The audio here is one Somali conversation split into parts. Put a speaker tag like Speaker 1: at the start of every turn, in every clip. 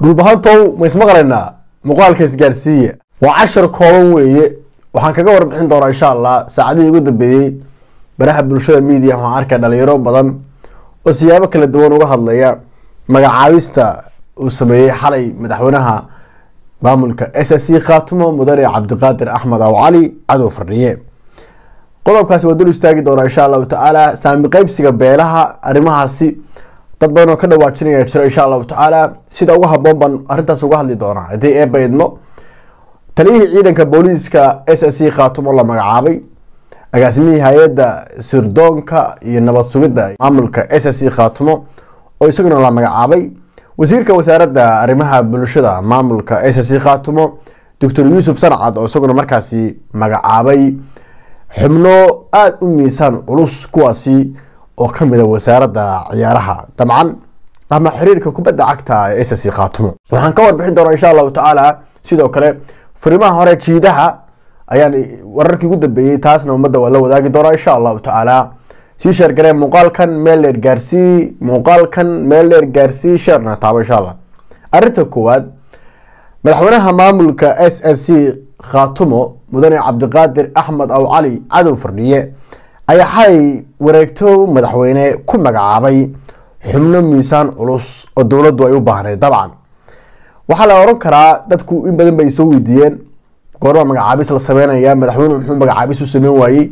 Speaker 1: dhulbahantow ma ismaqlaynaa muuqaalka isgaarsiiya waa cashar kooban weeye waxaan kaga warbixin doonaa insha allah saacadihii ugu dambeeyey baraha bulshada media waxaan arkay dhalinyaro badan oo siyaabo kala duwan uga hadlaya magacaabista uu sameeyey xalay madaxweynaha maamulka s s c khaatumo mudane cabdiqaadir axmed aw cali cadow fardhiye qodobkaasi waa dul istaagi doonaa insha allahu tacaala saami qeybsiga beelaha arrimahaasi dad badan oo ka dhawaajinaya jiro insha allahu tacaala sida ugu haboon baan arrintaas uga hadli doonaa haddii eeba idmo taliyihii ciidanka booliiska s s c khaatumo la magacaabay agaasimihii hay-adda sirdoonka iyo nabad sugidda maamulka s s c khaatumo oo isaguna la magacaabay wasiirka wasaaradda arrimaha bulshada maamulka s s c khaatumo doctor yuusuf sancad oo isaguna markaasi magacaabay xubno aada u miisaan culus kuwaasi oo kamid a wasaaradda ciyaaraha dabcan ama xiriirka kubadda cagta ee s s c khaatumo waxaan ka warbixin doonaa insha allahu tacaala sidoo kale furimaha hore jiidaha ayaan wararkii ugu dambeeyey taasna ummadda waa la wadaagi doonaa insha allahu tacaala sii sheergaree muuqaalkan meel dheer gaarsii muuqaalkan meel dheer gaarsii sheerna taabo insha allah arrinta koowaad madaxweynaha maamulka s s c khaatumo mudane cabdiqaadir axmed aw cali cadow fardhiye ayaa xalay wareegto madaxweyne ku magacaabay xubno miisaan culus oo dowladdu ay u baahnayd dabcan waxaa la oran karaa dadku in badan bay soo weydiiyeen goorma magacaabis la sameynaya madaxweyne muxuu magacaabis u sameyn waayey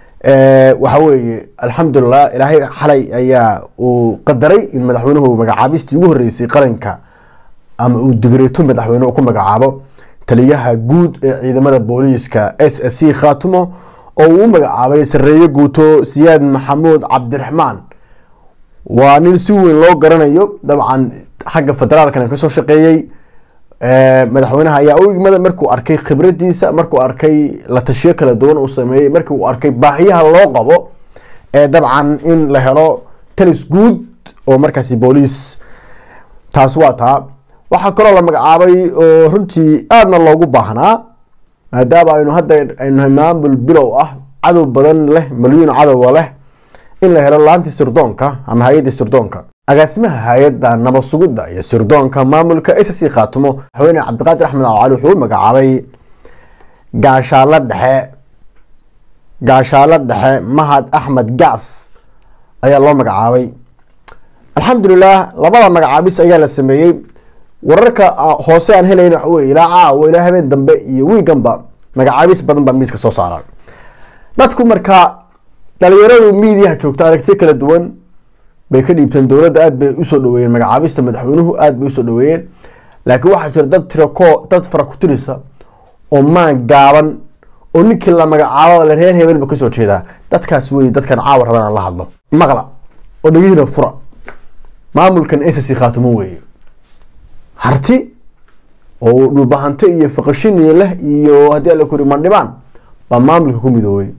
Speaker 1: waxa weeye alxamdulilah ilaahay xalay ayaa uu qadaray in madaxweynuhu magacaabistii ugu horeysay qaranka ama uu digreeto madaxweyne ku magacaabo taliyaha guud ee ciidamada booliiska s s c khaatumo oo uu u magacaabay sareeye guuto siyaad maxamuud cabdiraxmaan waa nin si weyn loo garanayo dabcan xagga federaalkana kasoo shaqeeyey madaxweynaha ayaa u igmada markuu arkay khibradiisa markuu arkay la tashiyo kala duwan uu sameeyey markii uu arkay baahiyaha loo qabo ee dabcan in la helo talis guud oo markaasi booliis taas waa taa waxaa kaloo la magacaabay oo runtii aadna loogu baahnaa maadaama aynu hadda aynu maamul bilow ah cadow badan leh malyuun cadowa leh in la helo laantii sirdoonka ama hay-addii sirdoonka agaasimaha hay-adda nabad sugidda iyo sirdoonka maamulka s c khaatumo madaxweyne cabdiqaadir axmed alcali wuxuu u magacaabay gaashaalo dhexe gaashaalo dhexe mahad axmed gaas ayaa loo magacaabay alxamdulilah labada magacaabis ayaa la sameeyey wararka hoose aan helayn waxa wey ilaa caawa ilaa habeen dambe iyo wiiganba magacaabis badan baa miiska soo saaraan dadku markaa dhalinyaradu miidiyaha joogta aragtiyo kala duwan bay ka dhiibteen dowladda aad bay usoo dhaweeyeen magacaabista madaxweynuhu aad bay usoo dhaweeyeen laakiin waxaa jira dad tirako dad farakutirisa oo maan gaaban oo ninkii la magacaabo la reer hebelba kasoo jeedaa dadkaas wey dadkan caawa raban aan la hadlo maqla oo dhagihiina fura maamulkan s c khaatumo weeye harti oo dhulbahante iyo faqashiniya leh iyo haddii ala kuri mandhibaan baa maamulka ku midoobay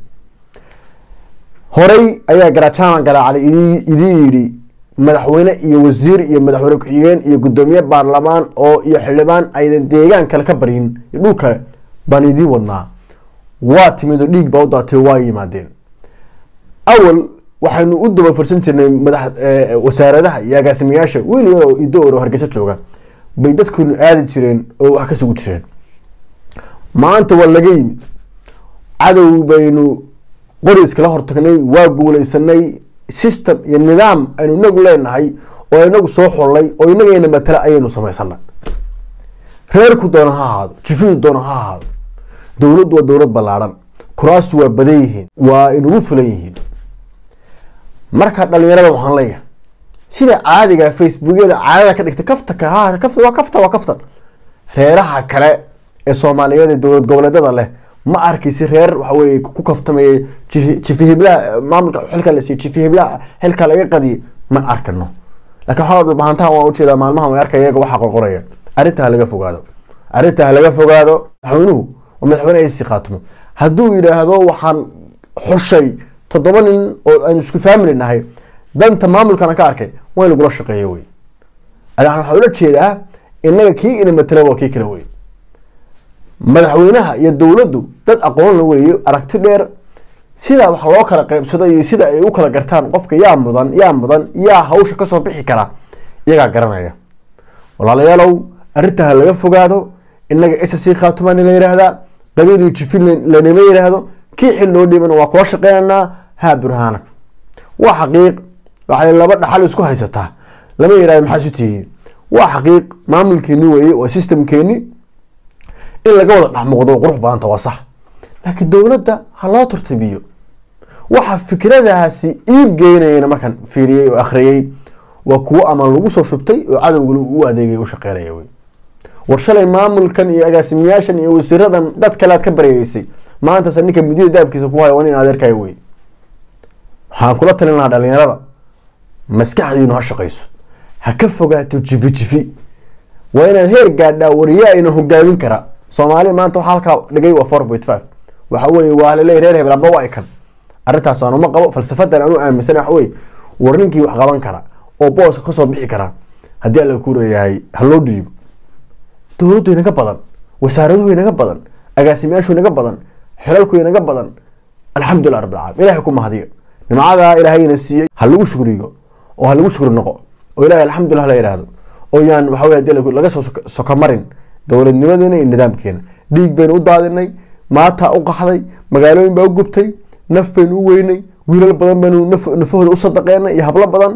Speaker 1: horey ayaa garajaman garaacday idii yidhi madaxweyne iyo wasiir iyo madaxweyne ku-xigeen iyo guddoomiye baarlamaan oo iyo xildhibaan aydan deegaan kale ka baryin iyo dhul kale baan idii wadnaa waa timid oo dhiig baa u daatay waa yimaadeen awal waxaynu u daba farsan jirnay madax wasaaradaha iyo agaasimayaasha wiil yar oo idoor oo hargeysa jooga bay dadkunu aadi jireen oo wax ka sugu jireen maanta waa laga yimid cadow baynu qori iskala hortagnay waa guuleysanay system iyo nidaam aynu inagu leenahay oo inagu soo xollay oo inagayna matala ayaynu samaysanay reerku doona ha ahaado jifidu doona ha ahaado dowladdu waa dowlad ballaadhan kuraastu waa badan yihiin waa inugu fulan yihiin marka dhalinyarada waxaan leeyahay sida caadiga facebookyada caadada ka dhigtay kafta kafta waa kafta waa kaftan reeraha kale ee soomaaliyeed ee dowlad goboleedyada leh ma arkaysi reer waxa weye ku kaftamaya jifi hiblaha maamulka xilka la siiyo jifi hiblaha xilka laga qadiyay ma arkano lakin waxaa dhulbahantaha waan ujeedaa maalmahan way arkaya iyaga waxaa qorqoraya arrinta ha laga fogaado arrinta ha laga fogaado madaxweynuhu waa madaxweyne asi khaatimo hadduu yidhaahdo waxaan xushay toddoba nin oo aynu isku family nahay danta maamulkana ka arkay waa in lagula shaqeeyo wey adan waxaa ula jeedaa inaga kii ina matala waa kii kale wey madaxweynaha iyo dowladdu dad aqoonla weeye aragti dheer sida wax loo kala qeybsado iyo sida ay u kala gartaan qofka yaa mudan yaa mudan yaa hawsha kasoo bixi kara iyagaa garanaya walaalayaalow arrintaa laga fogaado inaga ssc khaatumaana la yihahdaa qabiil jifin lanima yidhaahdo kii xil loo dhiibana waa kula shaqeynaynaa haa burhaanag waa xaqiiq waxay laba dhaxal isku haysataa lama yihahdo maxaa isu tihiin waa xaqiiq maamulkeeni weeye waa systemkeeni in laga wada dhexmuuqdo qurux badanta waa sax laakiin dowladda ha loo tartibiyo waxa fikradaasi iib geynayana markaan fiiriyey oo akhriyey waa kuwo ama lagu soo shubtay oo cadowga u adeegay u shaqeynaya wey war shalay maamulkan iyo agaasimayaashan iyo wasiiradan dad kale aad ka baryeysay maantase ninka midida daabkiisa ku haya waa nin adeerkaya wey waxaan kula talin lahaa dhalinyarada maskaxdiinu ha shaqayso ha ka fogaato jifi jifi waa inaad heer gaadhaa wariyaa ina hogaamin kara soomaali maanta waxa halkaa dhigay waa four point five waxa weye waa laleeyahy reer hebel amba waa ikan arrintaas aan uma qabo falsafadan aan u aaminsan waxa weye war ninkii wax qaban kara oo booska kasoo bixi kara haddii alla ku leeyahay ha loo dhiibo dowladdu inaga badan wasaaraduhu inaga badan agaasimayaashu inaga badan xilalku inaga badan alxamdulilah rabbil caalamiin ilahay ku mahadiyo nimcadaa ilaahayna siiyey ha lagu shukriyo oo ha lagu shukri noqo oo ilahay alxamdulilah la yidhaahdo oo yaan waxa weye hadii laga soo sokomarin dowladnimadeena iyo nidaamkeena dhiig baynu u daadinay maataa u qaxday magaalooyin baa u gubtay naf baynu u weynay wiilal badan baynu nafahooda u sadaqeenay iyo hablo badan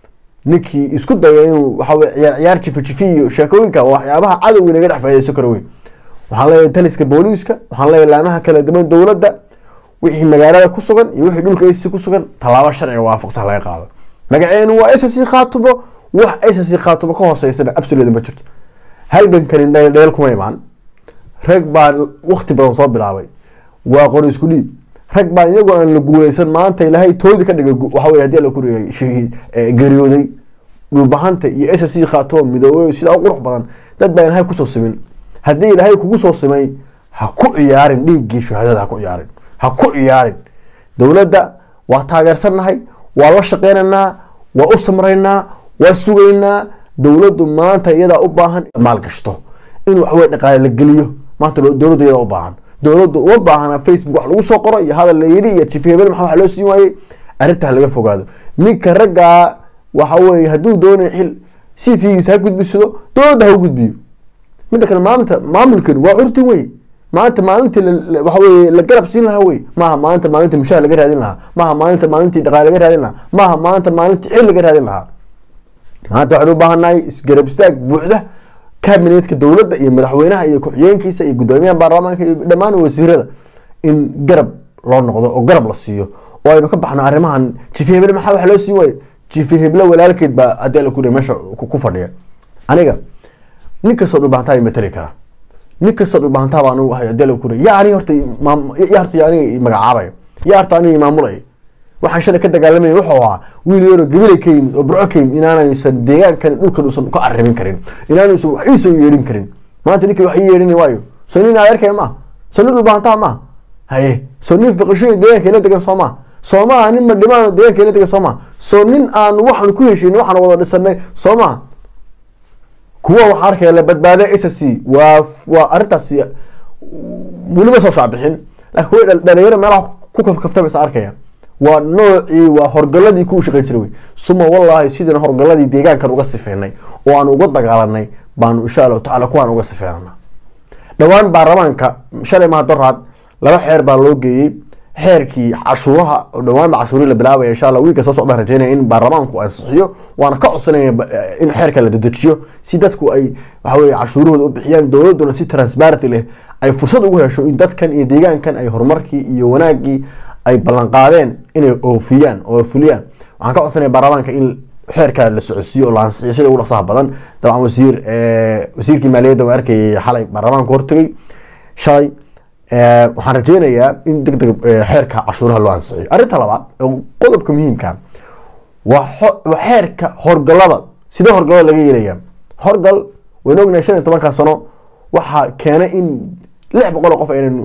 Speaker 1: ninkii isku daya inuu waxaweye ciyaar ciyaar jifi jifi iyo sheekooyinka waxyaabaha cadowga inaga dhex faa'idaysan karo wey waxaan leeyahay taliska booliiska waxaan leeyahay laamaha kala duwan dowladda wixii magaalada ku sugan iyo wixii dhulka ac ku sugan tallaabo sharciga waafaqsan laga qaado magaceenu waa ssc khaatubo wax ssc khaatubo ka hooseysana absoluda ma jirto halgankani dheel kuma imaan rag baa wakti badan soo bilaabay waa qori isku dhiib rag baa iyagoo aan la guuleysan maanta ilaahay toodi ka dhigay waxawey hadii alla kuriya shahiid geeriyooday dhulbahanta iyo ssc khaatubo midoobay sidaa u qurux badan dad baa ilaahay kusoo simin haddii ilaahay kugu soo simay ha ku ciyaarin dhiiggii shahaadada ha ku ciyaarin ha ku ciyaarin dowladda waa taageersannahay waa la shaqeynaynaa waa u samraynaa waa sugaynaa dowladdu maanta iyadaa u baahan maalgashto in waxaweye dhaqaale la geliyo maanta dowladdu iyadaa u baahan dowladdu uma baahana facebook wax lagu soo qoro iyo hadal la yidhi iyo jifi hebel maxaa wax loo siin waayey arrintaa laga fogaado ninka raggaa waxa weye hadduu doonayo xil si fiigiisa ha gudbisado dowladda ha u gudbiyo midda kale maalinta maamulkeenu waa curtin wey maanta maalintii waxa weye la garab siin lahaa wey maaha maalinta maalintii mushaar laga raadin lahaa maaha maalinta maalintii dhaqaale laga raadin lahaa maaha maalinta maalintii xil laga raadin lahaa maanta waxaan u baahannahay isgarab istaag buuxda kabinetka dowladda iyo madaxweynaha iyo ku-xigeenkiisa iyo guddoomiyaha baarlamaanka iyo dhammaan wasiirada in garab loo noqdo oo garab la siiyo oo aynu ka baxno arrimahan jifi heble maxaa wax loo siin waayo jifi heble walaalkeed baa haddii alla kuri meesha ku fadhiya aniga nin kastoo dhulbahantaa matali karaa nin kastoo dhulbahantaa baa anigu ahay haddii alla kuri yaa aniga horta yaa horta aniga magacaabaya yaa horta aniga maamulaya waxaan shalay ka dagaalamaya wuxuu ahaa wiil yaroo gabilay ka yimid oo burco ka yimid inaanaysan deegaankan dhulkan uusan ka arrimin karin inaanaysan wax iisoo yeedhin karin maanta ninkii wax ii yeedhin waayo soo nin adeerkaya maaha soo nin dhulbahantaa maaha haye soo nin fiqisho deegaanka ila degan soo maaha soo maaha nin madhimaan deegaanka ila degan soo maaha soo nin aan waxaan ku heshiinay waxaan wada dhisanay soo maaha kuwa waxaa arkaya la badbaaday s c waa waa arrintaasi weliba soo shaabixin laakiin kuwa dhalinyaro meelaha ku kafkaftabaysa arkaya waa noocii waa horgaladii ku shaqeyn jiray wey suma wallaahi sidina horgaladii deegaankan uga sifeynay oo aan uga dagaalanay baanu insha allahu tacala kuwaan uga sifeynana dhowaan baarlamaanka shalay maha doraad laba xeer baa loo geeyey xeerkii cashuuraha oo dhowaanba cashuurii la bilaabaya insha allah wiilka soo socdaan rajeynaya in baarlamaanku ansixiyo waana ka codsanaya in xeerka la dedejiyo si dadku ay waxaweye cashuurahooda u bixiyaan dowladuna si transparenty leh ay fursad ugu hesho in dadkan iyo deegaankan ay horumarkii iyo wanaagii ay ballanqaadeen inay oofiyaan oo fuliyaan waxaan ka codsanaya baarlamaanka in xeerka la socodsiiyo oo la ansixiyo sida ugu dhaqsaha badan dabcan wasiir wasiirkii maaliyadda waa arkayay xalay baarlamaanka hortagay shalay waxaan rajeynayaa in deg deg xeerka cashuuraha loo ansixiyo arrinta labaad oo qodobka muhiimka waa xeerka horgalada sidee horgalada laga yeelaya horgal waynu ognahay shan iyo tobanka sano waxaa keenay in lix boqol oo qof aynan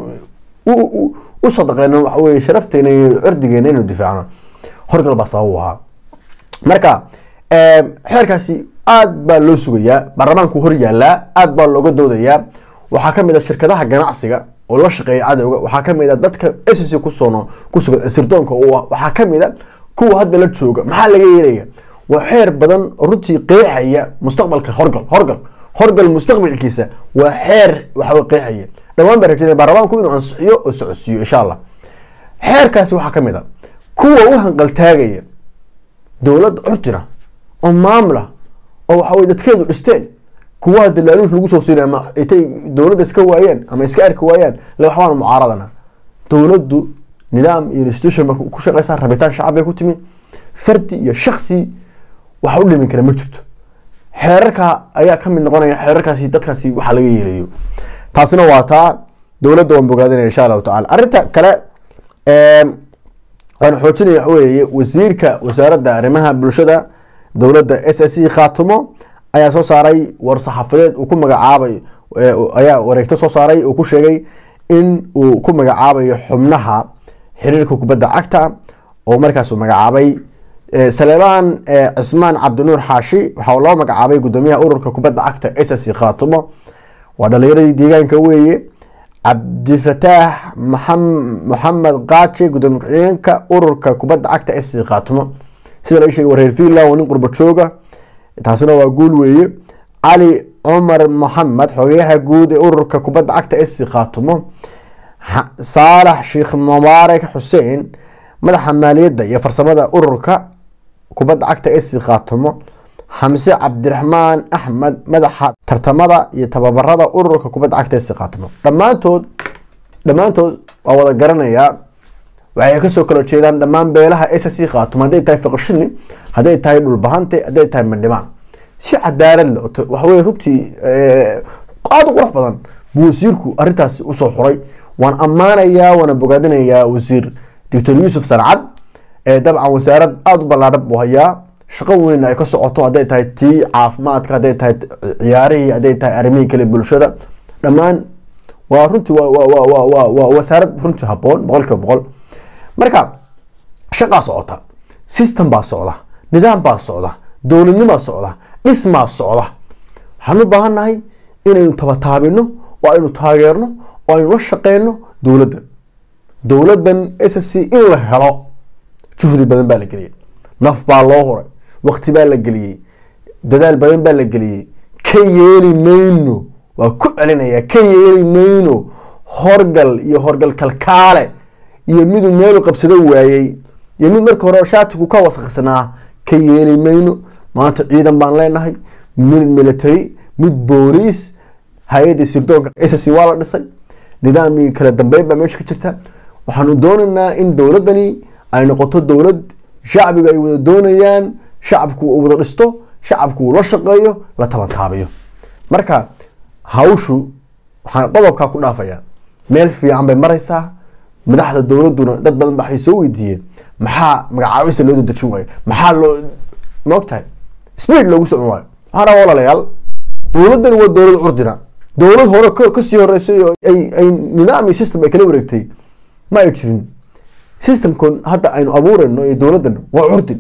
Speaker 1: u sadaqeyno waxa weye sharafteena iyo cirdigeena inuu difaacno horgal baa sabab u ahaa marka xeerkaasi aad baa loo sugayaa baarlamaanku hor yaalaa aad baa looga doodayaa waxaa kamid a shirkadaha ganacsiga oo la shaqeeya cadowga waxaa kamid a dadka sc kusoon kusugan sirdoonka waxaa kamid a kuwa hadda la jooga maxaa laga yeelaya waa xeer badan runtii qeexaya mustaqbalka horgal horgal horgal mustaqbalkiisa waa xeer waxaw qeexaya dhawaan baa rajeynaya baarlamaanku inuu ansixiyo oo socodsiiyo insha allah xeerkaasi waxaa ka mid a kuwa u hanqaltaagaya dowladda curtina oo maamula oo waxawey dadkeedu dhisteen kuwa hadda laaluush lagu soo siinay ama intay dowladda iska waayaan ama iska arki waayaan le waxbaan mucaaradana dowladdu nidaam iyo institution ba ku shaqeysaa rabitaan shacab bay ku timi fardi iyo shaksi waxa u dhimin kara ma jirto xeerarka ayaa ka mid noqonaya xeerarkaasi dadkaasi waxa laga yeelayo taasina waa taa dowladda waan bogaadinaya insha allahu tacala arrinta kale waan xoojinaya waxa weeye wasiirka wasaaradda arrimaha bulshada dowladda s s e khaatumo ayaa soo saaray war saxaafadeed uu ku magacaabay ayaa wareegto soo saaray uu ku sheegay in uu ku magacaabayo xubnaha xiriirka kubadda cagta oo markaas uu magacaabay saleebaan cismaan cabdinuur xaashi waxaa loo magacaabay gudoomiyaha ururka kubadda cagta s s e khaatumo waa dhalinyaradii deegaanka weeye cabdifataax maxamed kaaje gudoomiye ku-xigeenka ururka kubadda cagta s c khaatumo sida laga sheegay wareer finland waa nin qurba jooga taasina waa guul weeye cali cumar maxamed xogeyaha guud ee ururka kubadda cagta s c khaatumo saalax sheekh mubaarak xuseen madaxa maaliyadda iyo farsamada ururka kubadda cagta s c khaatumo xamse cabdiraxmaan axmed madaxa tartamada iyo tababarada ururka kubadda cagta s c khaatumo dhammaantood dhammaantood waa wada garanayaa waxay kasoo kala jeedaan dhammaan beelaha s c khaatumo hadday tahay fiqashini hadday tahay dhulbahante hadday tahay mandhibaan si cadaalad le waxawey runtii aada u qurux badan buu wasiirku arrintaasi usoo xuray waan ammaanayaa waana bogaadinayaa wasiir doctor yuusuf sancad ee dabcan wasaarad aada u ballaadhan buu hayaa shaqo weyn ay ka socoto hadday tahay tii caafimaadka hadday tahay ciyaarihii hadday tahay arrimihii kale bulshada dhammaan waa runtii waa wasaarad runtii haboon boqol kiiba boqol marka shaqaa socota system baa socda nidaam baa socda dowladnimaa socda dhismaa socda waxaan u baahan nahay inaynu tabataabino oo aynu taageerno oo aynu la shaqeyno dowladda dowladdan s c in la helo juhdi badan baa la geliyay naf baa loo huray wakti baa la geliyey dadaal badan baa la geliyey ka yeeli mayno waa ku celinaya ka yeeli mayno horgal iyo horgal kalkaale iyo miduu meelu qabsado waayey iyo mid marka hore shaatigu ka wasaqsanaa ka yeeli mayno maanta ciidan baan leenahay mid military mid booliis hay-adii sirdoonka s c waa la dhisay nidaamii kala dambeyn baa meesha ka jirta waxaanu doonaynaa in dowladdani ay noqoto dowlad shacbiga ay wada doonayaan shacabku uu wada dhisto shacabku uu la shaqeeyo la tabantaabiyo marka hawshu waxaan qodobkaa ku dhaafayaa meel fiican bay maraysaa madaxda dowladduna dad badan ba waxay soo weydiiyeen maxaa magacaabista loo dadejin waayo maxaa loo maogtahay speed loogu socon waayo waxaan rabaa walaalayaal dowladdani waa dowlad curdina dowlad hore kasii horeysay oo ay nidaam iyo system ay kala wareegtay ma ay jirin systemkon hadda aynu abuurayno iyo dowladdan waa curdin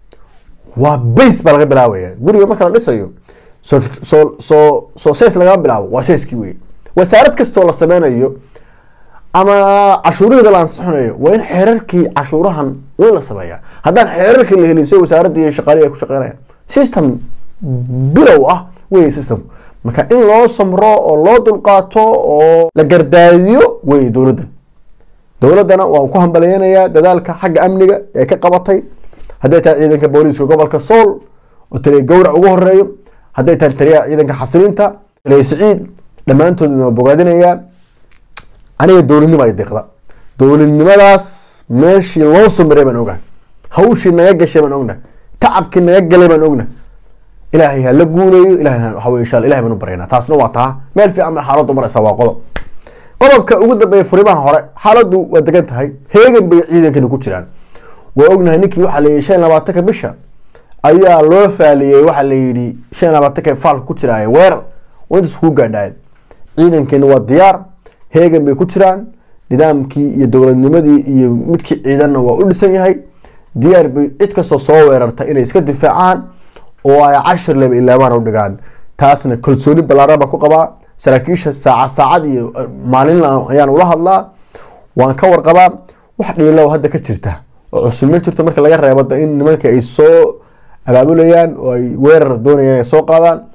Speaker 1: waa base baa laga bilaabaya guriga marka la dhisayo soo soo soo soo sees lagama bilaabo waa seeskii wey wasaarad kastoo la sameynayo ama cashuuraheeda la ansixinayo waa in xeerarkii cashuurahan weyn la sameeyaa haddaan xeerarkii la helin si wasaaradda iyo shaqaalihi ay ku shaqeynayaan system bilow ah wey system marka in loo samro oo loo dulqaato oo la gardaadiyo wey dowladdan dowladdana waan ku hambalyeynayaa dadaalka xagga amniga ee ka qabatay hadday tahay ciidanka booliiska gobolka sool oo taliya gowrac ugu horeeyo hadday tahay taliyaha ciidanka xasilinta taliya siciid dhammaantoodna waa bogaadinayaa aniga dowladnimo ay deeqda dowladnimadaas meeshii loo samiray baan ogahay hawshii naga gashay baan ognahay tacabkii naga galay baan ognahay ilaahay ha la guuleeyo ilahay waxa weye insha ilahay baan u baryaynaa taasna waa taa meel fiican bay xaaladdu maraysaa waa qodob qodobka ugu dambeeya furimaha hore xaaladdu waa degan tahay heegan bay ciidankani ku jiraan waa ognahay ninkii waxaa la yidhi shan labaatanka bisha ayaa loo faaliyey waxaa la yidhi shan labaatanka faalka ku jiraaye weerar waa intaas ku gaadhaayeen ciidankeena waa diyaar heegan bay ku jiraan nidaamkii iyo dowladnimadii iyo midkii ciidanna waa u dhisan yahay diyaar bay cid kastoo soo weerarta inay iska difaacaan oo ay cashir leba ilaabaan u dhigaan taasna kalsooni ballaaran baan ku qabaa saraakiisha saacad saacad iyo maalin ayaan ula hadlaa waan ka warqabaa wax dhiilow hadda ka jirta oo cusub ma jirto marka laga reebo in nimanka ay soo abaabulayaan oo ay weerar doonayaan ay soo qaadaan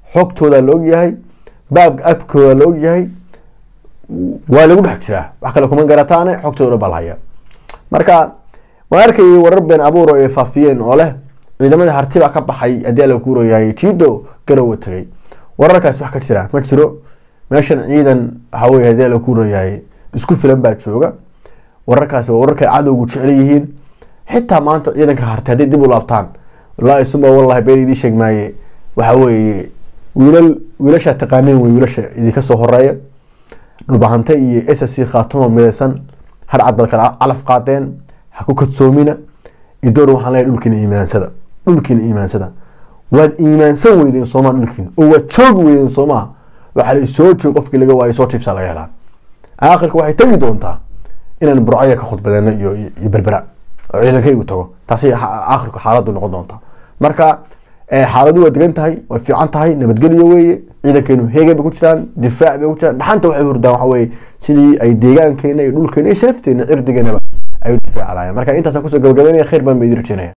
Speaker 1: xogtooda la ogyahay baabka abkooda la ogyahay waa lagu dhex jiraa wax kale kuma garataane xogtooda baa la haya marka waan arkayay warar been abuur oo ay faafiyeen oo leh ciidamadii hartibaa ka baxay haddii ala kuurayahay jiido garowa tagay wararkaasi wax ka jira ma jiro meeshan ciidan waxaa weye haddii ala kuurayahay isku filan baa jooga wararkaasi waa wararka ay cadowgu jecel yihiin xitaa maanta ciidanka hartay hadday dib u laabtaan wallaahi suma wallahi been idii sheeg maaye waxa weeye wiilal wiilashaa taqaaneen wey wiilasha idinka soo horeeya dhulbahante iyo s c khaatuma midaysan harcad baad kala calaf qaadeen ha ku kadsoomina idoor waxaan leeyahay dhulkiina iimaansada dhulkiina iimaansada waad iimaansan weydeen soomaa dhulkiina oo waad joogi weydeen soomaa waxaa la soo joog qofkii laga waayo soo jiifsaa laga helaa aakhirka waxay tegi doontaa inaan burcaya ka khudbadeeno iyo iyo berbera oo ciidankaygu tago taasi aakhirku xaaladdu noqon doonta marka xaaladu waa degan tahay way fiican tahay nabadgelyo weeye ciidankeenu heegay bay ku jiraan difaac bay ku jiraan dhaxanta waxay hurdaan waxa weye sidii ay deegaankeena iyo dhulkeena iyo sharafteena cirdigeenaba ay u difaaci lahayen marka intaasaan kusoo gabagabeynaya khayr baan ba idin rajeynaya